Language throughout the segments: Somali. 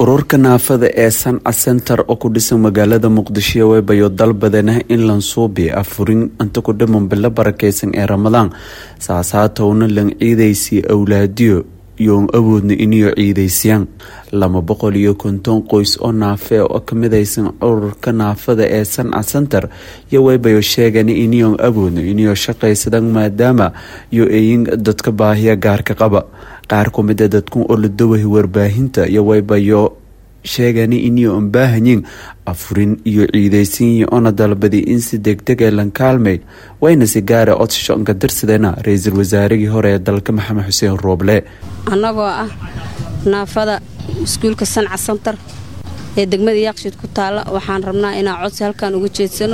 ururka naafada ee sanca center oo ku dhisan magaalada muqdisho webayo dalbadanah in lansuubi afurin inta ku dhiman bilo barakeysan ee ramadaan saasaatowna lan ciidaysii awlaadiyo yoon awoodna iniyo ciidaysiyaan laba boqol iyo konton qoys oo naafe oo kamidaysan ururka naafada ee sanca center iyo weybayo sheegan iniyoon awoodna iniyo shaqaysadan maadaama yo eyin dadka baahiya gaarka qaba qaar kumida dadku oo la dawahi warbaahinta iyo weybayo sheegani iniyo on baahanyiin afurin iyo ciidaysiinyi ona dalbadi in si degdeg ee lan kaalmay wayna si gaara codsashonka darsadena ra-iisul wasaarihii hore ee dalka maxamed xuseen rooble annagoo ah naafada iskuulka sanca santar ee degmada yaaqshiid ku taalla waxaan rabnaa inaan codsi halkan uga jeedsano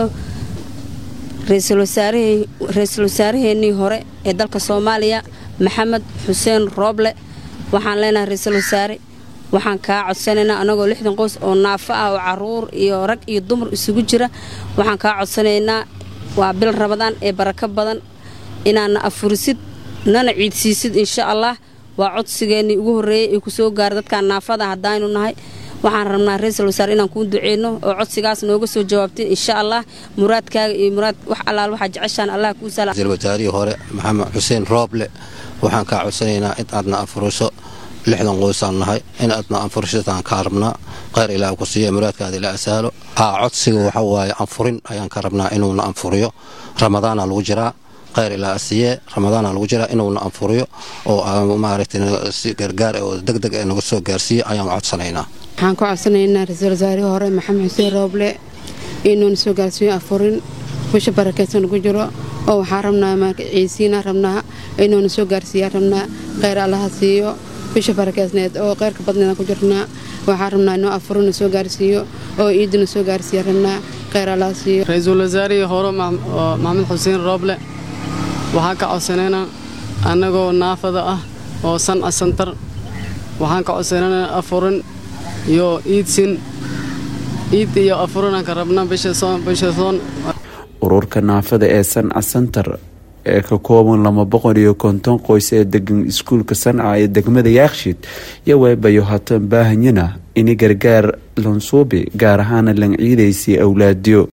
ra-iisul wasaaraheenii hore ee dalka soomaaliya maxamed xuseen rooble waxaan leenahay ra-iisul wasaare waxaan kaa codsanaynaa annagoo lixdan qoys oo naafo ah oo caruur iyo rag iyo dumar isugu jira waxaan kaa codsanaynaa waa bil rabadaan ee barako badan inaadna afurisid nana ciidsiisid insha allah waa codsigeennii ugu horreeyey ee kusoo gaara dadkaan naafada haddaaynu nahay waxaan rabnaa ra-iisul wasaare inaan kuu duceyno oo codsigaas nooga soo jawaabtin insha allah muraadkaaga iyo muraad wax allaal waxaa jeceshaan allah kuu sala ra-iisul wasaarihii hore maxamed xuseen rooble waxaan kaa codsanaynaa in aadna afuriso lixdan qoysaan nahay in aadna anfurisataan kaa rabnaa kheyr ilaah ku siiya muraadkaada ila asaalo haa codsiga waxa waaye anfurin ayaan ka rabnaa inuuna anfuriyo ramadaana lagu jiraa kheyr ilaa asiye ramadaana lagu jiraa inuuna anfuriyo oo maaragtay si gargaar oo deg deg ee naga soo gaarsiiya ayaan codsanaynaa waxaan ku codsanaynaa ra-iisul wasaarihii hore maxamed xuseen rooble inuuna soo gaarsiiyo anfurin bisha barakeysan lagu jiro oo waxaa rabnaa ciisiina rabnaa inuuna soo gaarsiiyaa rabnaa kheyr allaha siiyo bisha barakeysneed oo qeyrka badneeda ku jirnaa waxaa rabnaa inuu afurina soo gaarsiiyo oo iidina soo gaarsiiya rabnaa kheyr allaha siiyo ra-iisul wasaarihii hore maxamed xuseen rooble waxaan ka codsanaynaa annagoo naafada ah oo sanca santar waxaan ka codsanaynaa afurin iyo iidsin iid iyo afurinaan ka rabnaa bisha soon ururka naafada ee sanca center ee ka kooban laba boqol iyo konton qoys ee degan iskuulka sanca ee degmada yaakshiid iyo weebayo hatan baahanyana ini gargaar lansuubi gaar ahaana lan ciidaysii awlaadiyo